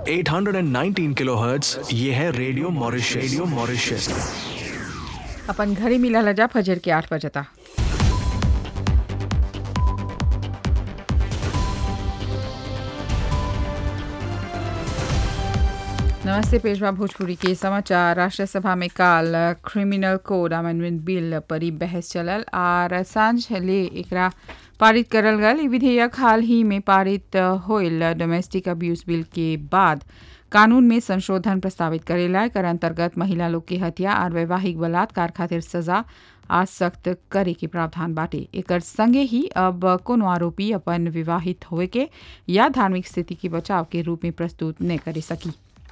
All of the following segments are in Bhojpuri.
819 किलोहर्ट्ज ये है रेडियो मॉरिशस रेडियो मॉरिशस अपन घरी मिला जा फजर के आठ बजे तक नमस्ते पेशवा भोजपुरी के समाचार राष्ट्र सभा में काल क्रिमिनल कोड अमेंडमेंट बिल पर ही बहस चलल आर सांझ ले एकरा पारित करल गल ई विधेयक हाल ही में पारित होइल डोमेस्टिक अब्यूज बिल के बाद कानून में संशोधन प्रस्तावित करेला एकर अंतर्गत महिला लोग के हत्या और वैवाहिक बलात्कार खातिर सजा आज सख्त करे के प्रावधान बाटे एकर संगे ही अब कोनो आरोपी अपन विवाहित होए के या धार्मिक स्थिति के बचाव के रूप में प्रस्तुत न करे सकी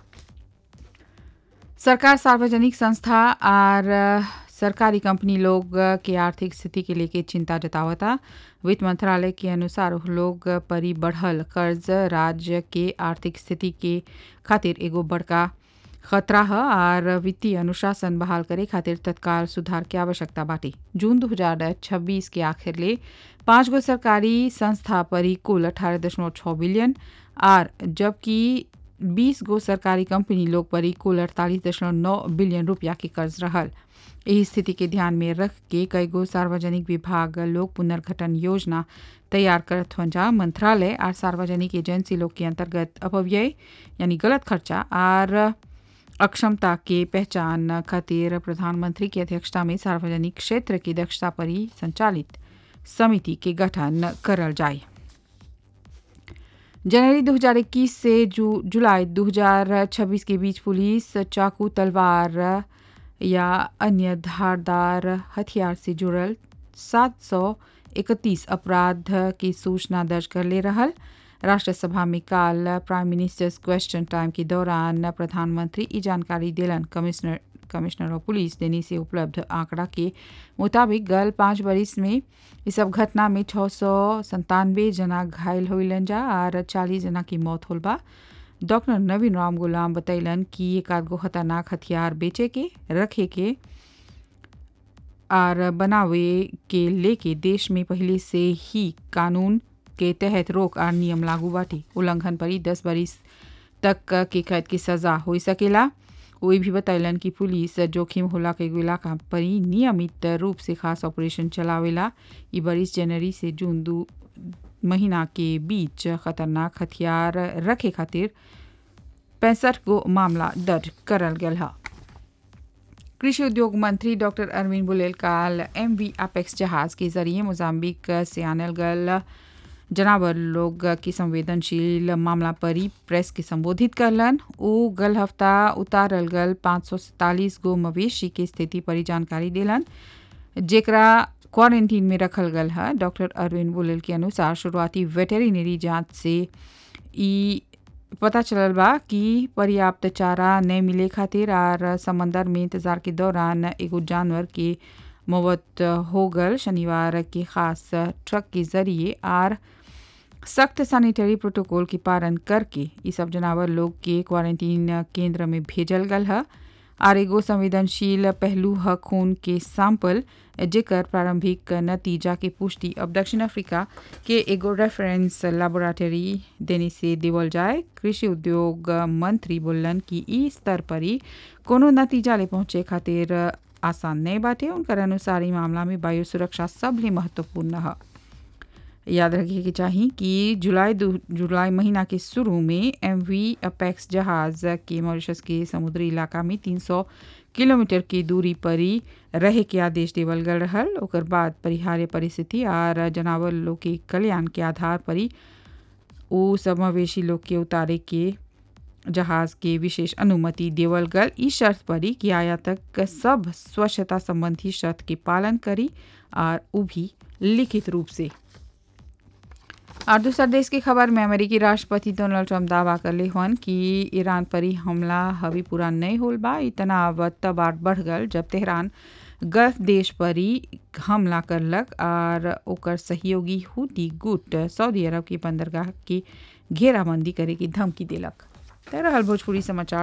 सरकार सार्वजनिक संस्था और सरकारी कंपनी लोग के आर्थिक स्थिति के लेके चिंता जतावता वित्त मंत्रालय के अनुसार उह लोग परी बढ़ल कर्ज राज्य के आर्थिक स्थिति के खातिर एगो बड़का खतरा है और वित्तीय अनुशासन बहाल करे खातिर तत्काल सुधार की आवश्यकता बाटे जून 2026 के आखिर ले पाँच गो सरकारी संस्था परी कुल अठारह दशमलव छः बिलियन और जबकि 20 गो सरकारी कंपनी लोग परी कुल अड़तालीस दशमलव नौ बिलियन रुपया के कर्ज रहल यही स्थिति के ध्यान में रख के कई गो सार्वजनिक विभाग लोग पुनर्गठन योजना तैयार करत हुन जा मंत्रालय और सार्वजनिक एजेंसी लोग के अंतर्गत अपव्यय यानी गलत खर्चा और अक्षमता के पहचान खातिर प्रधानमंत्री की अध्यक्षता में सार्वजनिक क्षेत्र की दक्षता पर ही संचालित समिति के गठन करल जाए जनवरी 2021 से जू जुलाई 2026 के बीच पुलिस चाकू तलवार या अन्य धारदार हथियार से जुड़ल 731 अपराध की सूचना दर्ज कर ले रहल राष्ट्रसभा में काल प्राइम मिनिस्टर्स क्वेश्चन टाइम के दौरान प्रधानमंत्री ई जानकारी दिलन कमिश्नर कमिश्नर ऑफ पुलिस देने से उपलब्ध आंकड़ा के मुताबिक गल पाँच बरिस में इस सब घटना में छः सौ संतानवे जना घायल होइलन जा और चालीस जना की मौत होल बा डॉक्टर नवीन राम गुलाम बतैलन कि एक आध गो खतरनाक हथियार बेचे के रखे के और बनावे के लेके देश में पहले से ही कानून के तहत रोक और नियम लागू बाटे उल्लंघन पर ही दस बरिस तक के कैद की सजा हो सकेला वही भी बतैलन कि पुलिस जोखिम होला के एगो इलाका पर ही नियमित रूप से खास ऑपरेशन चलावेला ई बरिस जनवरी से जून दू महीना के बीच खतरनाक हथियार रखे खातिर पैंसठ गो मामला दर्ज करल गया है कृषि उद्योग मंत्री डॉक्टर अरविंद बुलेल काल एम वी अपेक्स जहाज के जरिए मोजाम्बिक से आनल गल जनावर लोग की संवेदनशील मामला पर ही प्रेस के संबोधित करलन ओ गल हफ्ता उतारल गल पाँच सौ सैतालीस गो मवेशी के स्थिति पर ही जानकारी दिलन जेकरा क्वारंटीन में रखल गल है डॉक्टर अरविंद बुलेल के अनुसार शुरुआती वेटेरिनरी जांच से ई पता चलल बा कि पर्याप्त चारा नहीं मिले खातिर और समंदर में इंतजार के दौरान एगो जानवर के मौत हो गल शनिवार के खास ट्रक के जरिए और सख्त सैनिटरी प्रोटोकॉल के पालन करके ये सब जनावर लोग के क्वारंटीन केंद्र में भेजल गल है और एगो संवेदनशील पहलू है खून के सैंपल जेकर प्रारंभिक नतीजा के पुष्टि अब दक्षिण अफ्रीका के एगो रेफरेंस लेबोरेटरी देने से देवल जाए कृषि उद्योग मंत्री बोलन कि ई स्तर पर ही कोनो नतीजा ले पहुंचे खातिर आसान नहीं बाटे उनकर अनुसार ई मामला में वायु सुरक्षा सबले महत्वपूर्ण है याद रखिए कि चाहिए कि जुलाई जुलाई महीना के शुरू में एम वी अपेक्स जहाज के मॉरिशस के समुद्री इलाका में 300 किलोमीटर की दूरी पर ही रहे के आदेश देवल गल रहल ओकर बाद परिहार्य परिस्थिति और जानवर लोग के कल्याण के आधार पर ही वो सब मवेशी लोग के उतारे के जहाज के विशेष अनुमति देवल गल इस शर्त पर ही कि आयातक सब स्वच्छता संबंधी शर्त के पालन करी और वो भी लिखित रूप से और दूसरा देश की खबर में अमेरिकी राष्ट्रपति डोनाल्ड ट्रंप दावा कर ले हन कि ईरान पर ही हमला हवी पूरा नहीं होल बा इतना अब तब आर बढ़ गल जब तेहरान गल्फ देश पर ही हमला करलक और ओकर सहयोगी हुती गुट सऊदी अरब की बंदरगाह की घेराबंदी करे की धमकी दिलक रहल भोजपुरी समाचार